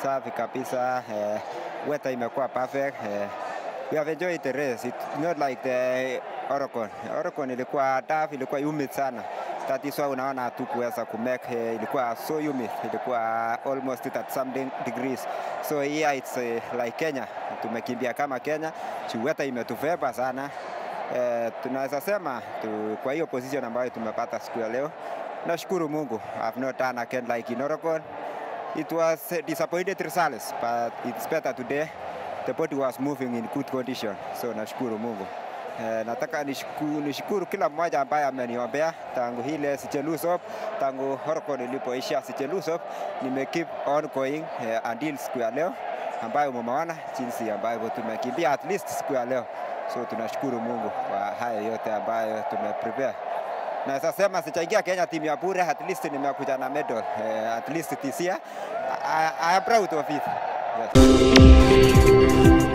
safi kabisa. Eh, weather imekuwa perfect. Eh, we have enjoyed the race. It's not like the Oregon. Oregon ilikuwa tough, ilikuwa humid sana. That is why unaona hatukuweza kumake, eh, ilikuwa so humid, ilikuwa almost at some degrees. So here it's eh, like Kenya, tumekimbia kama Kenya, juu weather imetuveba sana. Eh, tunaweza sema tu, kwa hiyo position ambayo tumepata siku ya leo, nashukuru Mungu. I've not done again like in Oregon. It was a disappointed results, but it's better today. The body was moving in good condition, so nashukuru Mungu. Eh, nataka nishukuru, nishukuru kila mmoja ambaye ameniombea tangu hile Sichelusop, tangu Oregon ilipoisha Sichelusop, nime keep on going eh, until siku ya leo ambayo mumeona jinsi ambavyo tumekimbia at least siku ya leo. So tunashukuru Mungu kwa haya yote ambayo tumeprepare. Naweza sema sichaingia Kenya timu ya bure, at least nimekuja na medal eh, at least this year. I, I am proud of it. Yes.